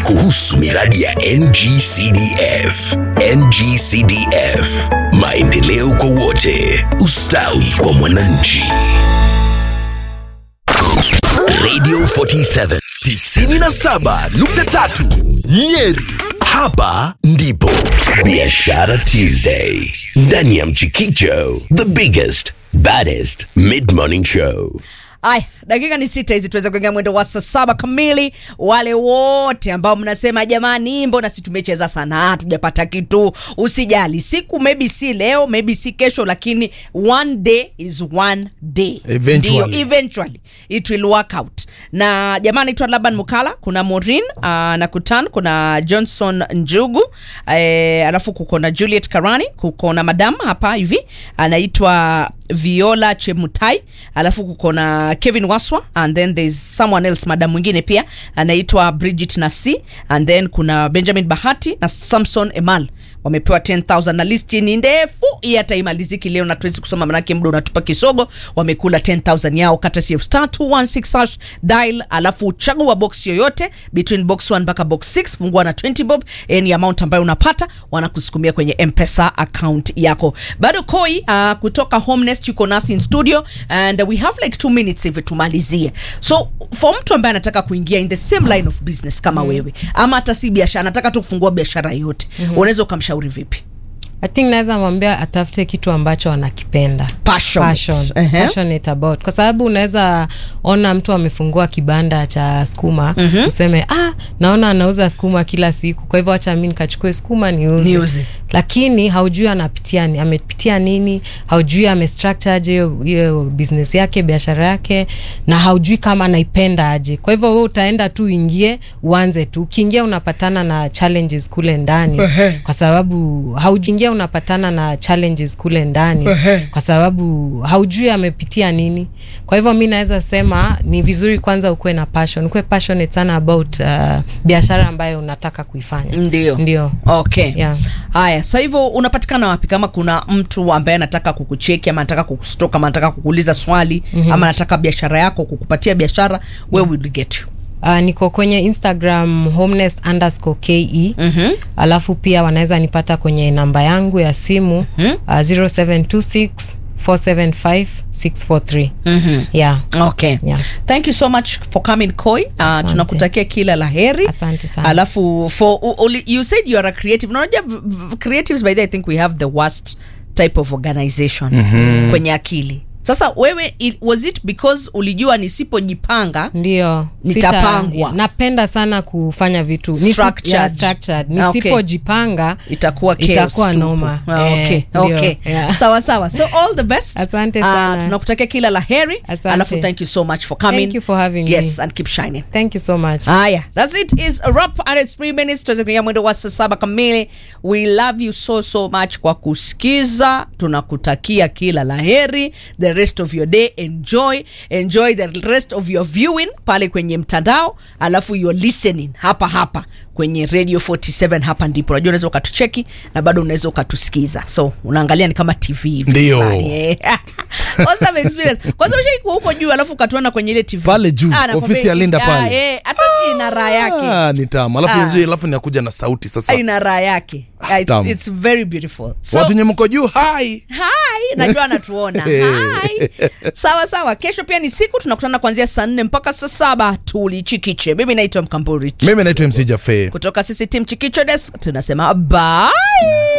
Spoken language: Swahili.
kuhusu miradi ya NGCDF. NGCDF, maendeleo kwa wote, ustawi kwa mwananchi. Radio 47 97.3 Nyeri. Hapa ndipo Biashara Tuesday ndani ya Mchikicho, the biggest baddest mid-morning show. Aya, dakika ni sita hizi tuweze kuingia mwendo wa saa saba kamili. Wale wote ambao mnasema jamani, mbona si tumecheza sana hatujapata kitu, usijali, siku maybe si leo, maybe si kesho, lakini one day is one day, Eventually. Ndio, eventually it will work out. Na jamaa anaitwa Laban Mukala, kuna Maureen uh, na Kutan, kuna Johnson Njugu eh, alafu kuko na Juliet Karani, kuko na madam hapa hivi anaitwa Viola Chemutai, alafu kuko na Kevin Waswa and then there's someone else madam mwingine pia anaitwa Bridget Nasi and then kuna Benjamin Bahati na Samson Emal wamepewa 10000 na listi ni ndefu hii hata imaliziki leo na tuwezi kusoma manake muda unatupa kisogo wamekula 10000 yao kata CF star 216 hash dial alafu chagua box yoyote between box 1 mpaka box 6 fungua na 20 bob any amount ambayo unapata wanakusukumia kwenye mpesa account yako bado koi uh, kutoka homenest yuko nasi in studio and we have like 2 minutes hivi tumalizie so for mtu ambaye anataka kuingia in the same line of business kama wewe ama hata si biashara anataka tu kufungua biashara yoyote unaweza ukamshauri vipi I think naweza mwambia atafute kitu ambacho anakipenda Passionate. Passion. Ehe. Passionate about kwa sababu unaweza ona mtu amefungua kibanda cha skuma useme ah, naona anauza skuma kila siku kwa hivyo acha mi nikachukue skuma niuze Niuze. lakini haujui anapitia ni- amepitia nini haujui amestructure aje hiyo- hiyo business yake biashara yake na haujui kama anaipenda aje kwa hivyo we utaenda tu uingie uanze tu ukiingia unapatana na challenges kule ndani kwa sababu haujiingia unapatana na challenges kule ndani kwa sababu haujui amepitia nini kwa hivyo mi naweza sema ni vizuri kwanza ukuwe na passion ukuwe passionate sana about uh, biashara ambayo unataka kuifanya ndio ndio okay Yeah. haya sa hivyo unapatikana wapi kama kuna mtu ambaye anataka kukucheki ama anataka kukustoka ama anataka kukuuliza swali mm-hmm. ama anataka biashara yako kukupatia biashara where will we get you Uh, niko kwenye instagram homeness underscore ke mm-hmm. alafu pia wanaweza nipata kwenye namba yangu ya simu mm-hmm. uh, 0726 475 643 mm-hmm. yeah okay Yeah. thank you so much for coming koi uh, Asante. tunakutakia kila la heri Asante sana. alafu for u- uli- you said you are a creative unajua v- v- creatives by the way, i think we have the worst type of organization mm-hmm. kwenye akili sasa wewe it, was it because ulijua nisipojipanga ndio Nitapangwa. Sita- napenda sana kufanya vitu Nisi- Structured. yeah, structured. Ah, okay. nisipojipanga itakuwa chaos itakuwa tupu. noma Ah, okay, Eh, ndio. okay. Yeah. sawa sawa so all the best Asante Ah, sana. tunakutakia kila la heri Asante. alafu thank you so much for coming Thank you for having yes me. and keep shining thank you so much haya thats it is a wrap and it's three minutes tuweze kuingia mwendo wa saa saba kamili we love you so so much kwa kusikiza tunakutakia kila la heri the rest of your day enjoy enjoy the rest of your viewing pale kwenye mtandao alafu you're listening hapa hapa kwenye radio 47 hapa ndipo unajua unaweza ukatucheki na bado unaweza ukatusikiza so unaangalia ni kama tv hivi Ndio. nyumbani, eh. awesome experience kwanza ushaikuwa huko juu alafu ukatuana kwenye ile tv Pale juu, nakwambia, ofisi ya Linda ah, pale. eh, hata ina raha yake Ah, ni tamu alafu Ah. yenyewe- alafu inakuja na sauti sasa ina raha yake Ah, it's, tamu. it's very beautiful so watu nye mko juu hai hi najua anatuona hi sawa sawa kesho pia ni siku tunakutana kuanzia saa nne mpaka saa saba tulichikiche mimi naitwa mkamburi mimi naitwa mc jafe kutoka sisi tim chikicho desk tunasema bye